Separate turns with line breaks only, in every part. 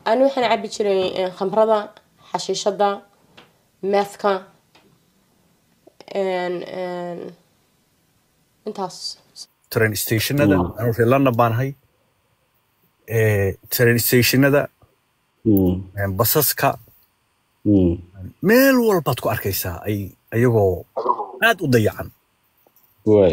ani waxaan cabi jiray eh, khamrada xashiishada meethka en- en, intaas
train stationada anuu reer london baan ahay Eh, train stationada
Mm.
eh, basaska
Mm.
meel walbaad ku arkaysaa ay ayagoo aad u dayacan
waay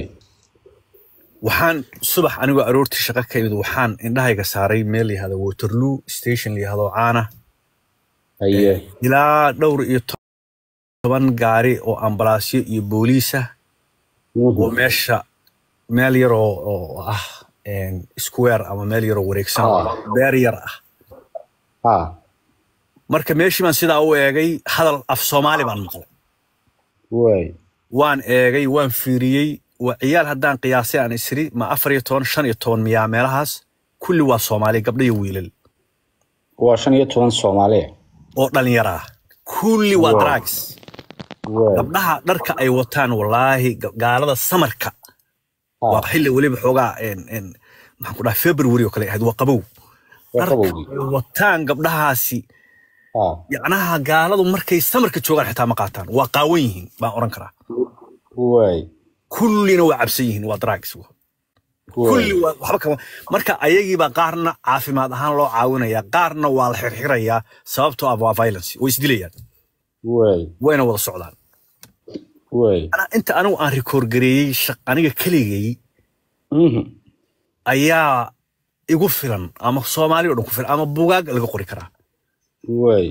waxaan subax anigoo aroortii shaqo ka imid waxaan indhahayga saaray meel yahado waterloo station layahdo caana
haye
ilaa dhowr iyo toban gaari oo ambalaasyo iyo booliisa oo
Mhm.
meesha meel yar oo oo ah een, square ama meel yaroo wareegsan oo
Ah.
beer yar ah
ha
marka meeshii baan sidaa u eegay hadal af soomaali baan maqlay
waay
waan eegay waan fiiriyey waa ciyaal haddaan qiyaasay aan isiri ma afar iyo toban shan iyo toban miyaa meelahaas kulli waa soomaali gabdho iyo wiilal
waa shan iyo toban soomaaliya
oo dhalinyaro ah kulli waa
Wow.
drugs
waay
gabdhaha dharka ay wataan walaahi ga- gaalada samarka
ha
waa xilli weliba xoogaa en- en, maxaan ku dhaha february oo kale ahayd waa qabow
waa
dharka
qabowgii
ay wataan gabdhahaasi
ha
yacnaha gaaladu markay samarka joogaan xitaa ma qaataan waa qaawan yihiin baan oran karaa
waay
kullina waa cabsan yihiin waa drugs
waay
kulli waa waxba kama marka ayagiiba qaarna caafimaad ahaan loo caawinaya qaarna waa la xirxirayaa sababtoo ah waa violence way isdilayaan
waay
wayna wada socdaan
waay
Ana- inta anigu aan rikoor gareeyey shaq- aniga keligay
Mhm.
ayaa igu filan ama soomaali oo dhan ku filan ama bugaag laga qori karaa
waay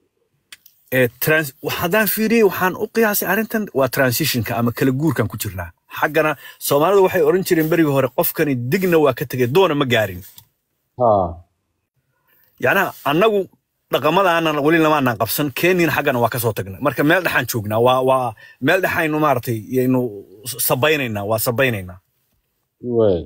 ee trans haddaan fiiriyey waxaan u qiyaasay arrintan waa transitionka ama kala guurkan ku jirnaa xaggana soomaalidu waxay odhan jireen berigii hore qofkani digna waa ka tegay doona ma gaarin
ha
yacnaha annagu dhaqamadaanan weli lamaanaan qabsan keniina xaggana waa kasoo tagnay marka meel dhexaan joognaa waa waa meel dhexaynu maaragtay yaynu sabaynaynaa waa sabaynaynaa
waay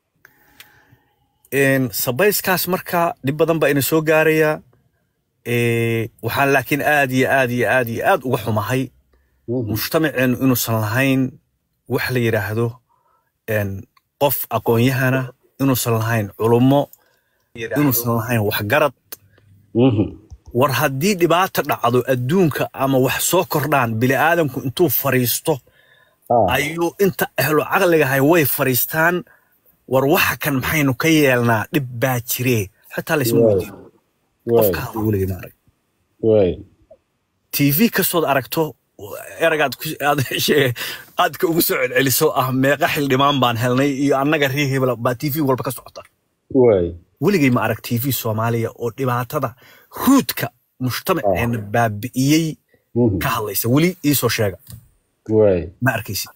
Een, sabayskaas marka dhib badan baa ina soo gaaraya Ee, waxaan laakiin aad iyo aad iyo aad iyo aad uga xumahay
Mhm.
mujtamaceenu inuusan lahayn wax la yidhaahdo een, qof aqoon-yahana inuusan lahayn culummo inuusan lahayn waxgarad
Mhm.
war haddii dhibaata dhacdo adduunka ama wax soo kordhaan bini'aadamku intuu fariisto
ha
ayuu inta ahlo caqligahay way fariistaan war waxa kan maxaynu ka yeelnaa dhib baa jiree xitaa laysma
Waay.
weydiin
waay
qofka hadla weligay ma arag
waay
tv kastood aragto eragaad ku- aad shee- aadka ugu soo celceliso ah meeqa xildhibaan baan helnay iyo annaga ree hebel baa tv walba ka socota
waay
weligay ma arag tv soomaaliya oo dhibaatada ruudka mujtamaceena baabi'iyey
Mhm.
ka hadlaysa weli iisoo sheega
waay
ma arkaysid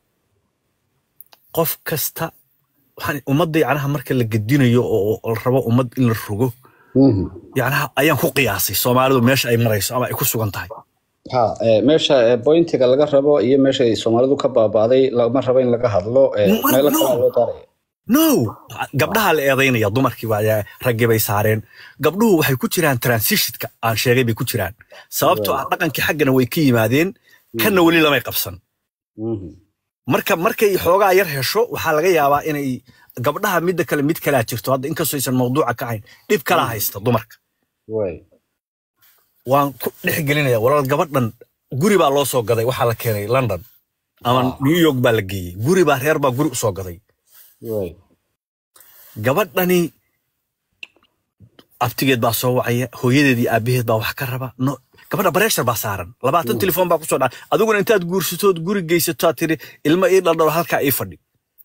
qof kasta waxaan ummadda yacnaha marka la gedinayo oo oo la rabo ummad in la rogo
Mhm.
yacnaha ayaan ku qiyaasay soomaalidu meesha ay marayso ama ay ku sugan tahay
ha eh, meesha eh, bointiga laga rabo iyo meesha ay soomaalidu ka baaba'day lama rabo in laga hadlo eh,
Ma-
meelo
no.
kale loo daaraya
no gabdhaha la eedaynaya dumarkii baa raggii bay saareen gabdhuhu waxay ku jiraan transitionka aan sheegay bay ku jiraan sababtoo ah dhaqankii xaggana way ka yimaadeen kanna weli lamay qabsan
Mhm.
marka markay xoogaa yar hesho waxaa laga yaabaa inay gabdhaha midda kale mid kalaa jirto hadda inkastoo aysan mawduuca ka hayn dhib kalaa haysta dumarka
waay
waan ku dhex gelinaya walaal gabadhan guri baa loo soo gaday waxaa la keenay london ama
Ah.
new york baa la geeyey guri baa reer baa guri usoo gaday
waay
gabadhani abtigeed baa soo wacaya hooyadeed iyo aabaheed baa wax ka raba no gabadha bareeshar baa saaran labaatan telefoon baa kusoo dhaca adiguna intaad guursatood guri geysato aad tiri ilmo ii dhaldhalo halkaa ii fadhi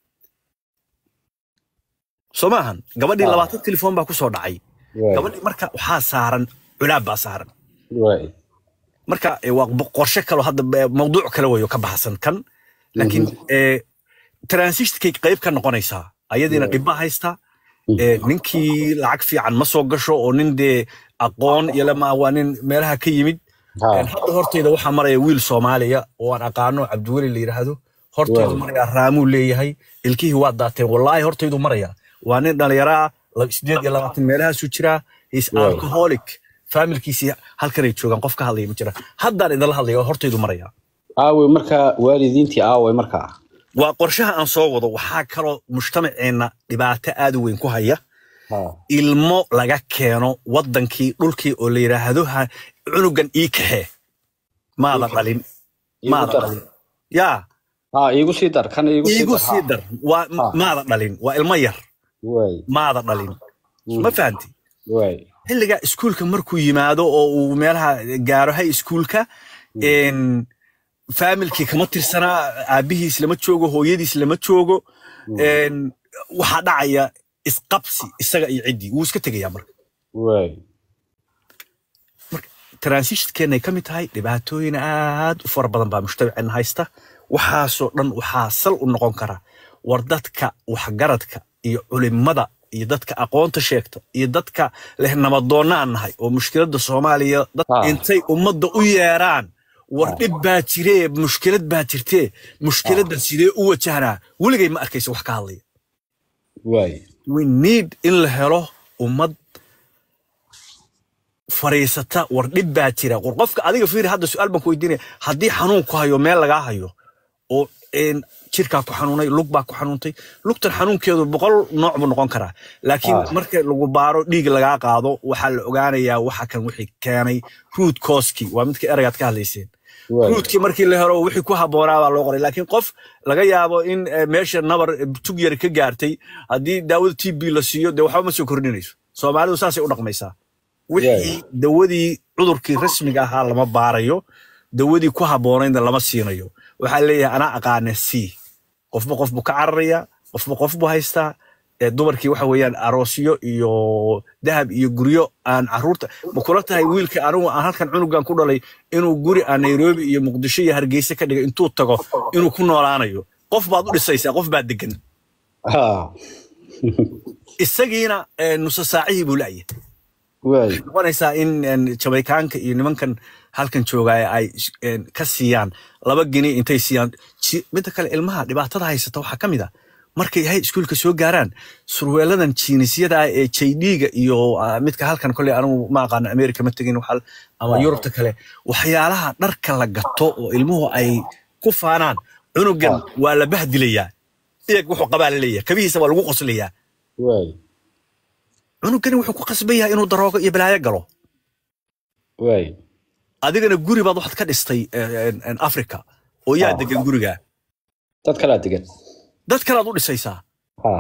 soo maahan gabadhii
Ah.
labaatan telefoon baa kusoo dhacay
waay
gabadhii marka waxaa saaran culaab baa saaran
waay
marka eh, waa bo- qorshe kaloo hadda eh, mawduuc kale weyo ka baxsan kan laakiin eh, transitionkay qayb ka noqonaysaa ayadiina
Yeah.
dhibba haysta eh, ninkii lacag fiican ma soo gasho oo nin dee aqoon iyo lama waa nin meelaha ka yimid
ha
En hadda horteyda waxaa maraya wiil soomaaliya oo aan aqaano cabdiweli la yidhaahdo horteydu
Wow.
maraya raamuu leeyahay ilkihii waa daateen wallaahi horteydu maraya waa nin dhalinyaro ah la- sideed iyo labaatan meelahaasuu jiraa is
Wow.
alcoholic familkiisii halkanay joogaan qof ka hadlaya ma jira haddaan idinla hadlaya oo horteydu maraya
aawey markaa waalidiintii aawey markaa
waa qorshaha aan soo wado waxaa kaloo mujtamaceenna dhibaato aad u weyn ku haya
Ha.
ilmo laga keeno wadankii dhulkii oo la yidhaahdo ha cunugan ii kaxee maada dhalin
Iigu
maada
dar.
dhalin yaa
ha iigu sii dar kan iigu sii
iigu
dar
sii dar waa
Ha.
maada dhalin waa ilmo yar
way
maada dhalin ma fahanti
way
xilligaa iskuulka markuu yimaado oo uu meelaha gaaro hay iskuulka een, faamilkii kama tirsanaa aabihiis lama joogo hooyadiis lama joogo een, waxaa dhacaya isqabsi isaga iyo ciddii wuu iska tegayaa marka
way
transitionkeennay ka mid tahay dhibaatooyin aad u fara badan baa mujtamaceenna haysta waxaasoo dhan waxaa sal u noqon kara war dadka waxgaradka iyo culimada iyo dadka aqoonta sheegta iyo dadka leh nabadoonnaan nahay oo mushkiladda soomaaliya dad
Ah.
intay ummadda u yeeraan war dhib baa jiree mushkilad baa jirtee mushkiladdan sidee u wajahnaa weligay ma arkaysa wax ka hadlaya
way
we need in la helo ummad fariisata war dhib baa jira war qofka adiga fiiri hadda su-aal baan ku weydiinaya haddii xanuun ku hayo meel lagaa hayo oo een, jirkaa ku xanuunay lug baa ku xanuuntay lugtan xanuunkeedu boqol nooc buu noqon karaa laakiin
Ah.
marka lagu baaro dhiig lagaa qaado waxaa la ogaanayaa waxa kan wixii keenay root causekii waa midka eragaad ka hadlayseen
way
ruudkii markii la helo wixii ku habboonaa baa loo qoray laakiin qof laga yaabo in eh, meesha nabar eh, tug yar ka gaartay haddii daawada t b la siiyo dee waxba ma soo kordhinayso soomaalidu saasay u dhaqmaysaa wixii dawadii cudurkii rasmiga ahaa lama baarayo dawadii ku habboonaydna lama siinayo waxaa leeyahay anaa aqaana c qofba qof buu ka cararaya qofba qof buu haystaa ee dumarkii waxa weeyaan aroosyo iyo dahab iyo guryo aan caruurta ma kula tahay wiilka anigu aan halkan cunugan ku dhalay inuu guri aan nairobi iyo muqdisho iyo hargeysa ka dhigay intuu tago inuu ku noolaanayo qof baad u dhisaysaa qof baa degan
ha
isagiina eh, nusa saacihii buu la'yahay
way
noqonaysaa in een, jamaykaanka iyo nimankan halkan joogaya ay een, ka siiyaan laba geni intay siiyaan Ji- midda kale ilmaha dhibaatada haysata waxaa ka mid a markay hay iskuulka soo gaaraan surweeladan jiinisyada ah ee jdga iyo ah, midka halkan koley anigu ma aqaano america ma tegin waxal- ama yurubta kale waxyaalaha dharka la gato oo ilmuhu ay ku faanaan cunugan waa la bahdilayaa iyag wuxuu qabaa la leeyahay kabihiisa waa lagu qoslayaa
way
cunugani wuxuu ku qasban yahay inuu daroogo iyo balaayo galo
way
adigana guri baad waxaad ka dhistay eh, en- en africa oo yaa
Ah.
degan guriga
dad kalaa degan
dad kalead u dhisaysaa
ha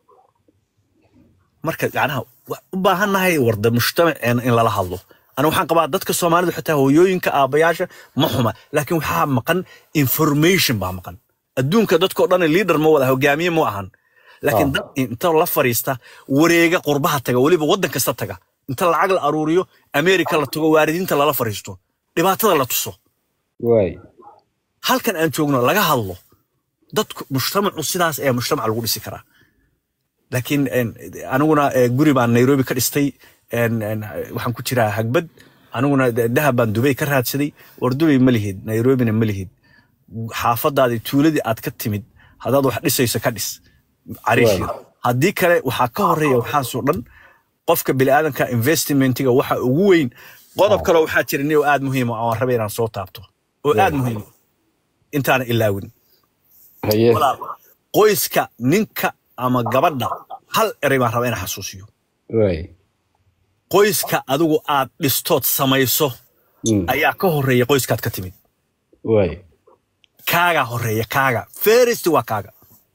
marka yacnaha wa- u baahannahay warda mujtamaceena in lala hadlo ana waxaan qabaa dadka soomaalidu xitaa hooyooyinka aabayaasha ma xuma laakiin waxaa maqan information baa maqan adduunka dadkoo dhan leader ma wada hogaamiye ma ahan laakiin
Ah.
dad inta la fariista wareega qurbaha taga weliba waddan kasta taga inta lacag la aruuriyo america la tago waaridiinta lala fariisto dhibaatada la tuso
way
halkan aan joogno laga hadlo dadku mujtamacu sidaas ayaa mujtamac lagu dhisi karaa laakiin en, aniguna eh, guri baan nairobi ka dhistay en, en, waxaan ku jiraa hagbad aniguna de- dahab baan dubay ka raadsaday war dubay ma lihid nairobina ma lihid xaafadaadii tuuladii aad ka timid haddaad wax dhisayso ka dhis cariishii haddii kale waxaa ka horeeya waxaasoo dhan qofka biniaadanka investmentiga waxa ugu weyn qodob kaloo waxaa jira nin oo aad muhiim ah oo aan rabay inaan soo taabto oo aad muhiim ah, intaana ilaawin
haye
walaal qoyska ninka ama gabadha hal erey baan rabaa inaan xasuusiyo
way
qoyska adigu aad dhistood samayso
Mm.
ayaa ka horeeya qoyskaad ka timid
way
kaagaa horeeya kaaga ferist waa kaaga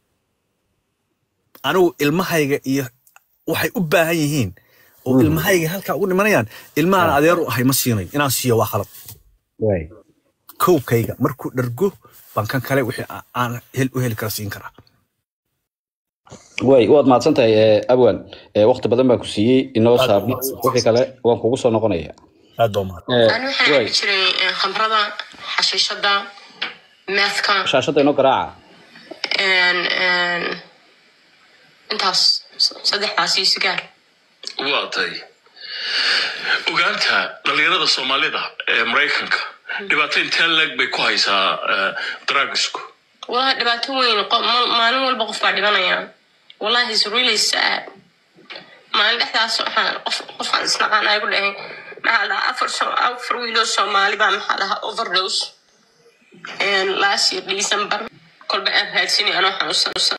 anigu ilmahayga iyo waxay u baahan yihiin oo ilmahayga halkaa ugu dhimanayaan ilmahaan adeeru ahay ma siinayo inaan siiyo waa khalad
way
kowkayga markuu dhargo baan kan kale wixii a- aan hel- u heli kara siin karaa
way waad mahadsan tahay eh, abwan Eh, waqti badan baan ku siiyey inoo
Aad
saabno
mahadsan.
wixii kale waan kugu soo noqonaya
aad baa mahad
Eh,
ani waxaan
way
cabi jiray eh, khamrada xashiishada meethka
shaashadda inoo garaaca
en- en, intaas saddexdaas iyo sigaar
waa tay ogaanta dhalinyarada soomaalida ee maraykanka dhibaato intee leeg bay ku haysaa eh, drugsku
wallahi dhibaato weyn qo- ma- maalin walba qof baa dhibanaya wallahi is really sad maalin dhexdaas waxaan qof qofaan isnaqaan ay ku dhahay maxaa dhahaa afar so- afar wiiloo soomaali baa maxaa dhahaa overdose last year december kolba aan raadsinay anoo xanuunsan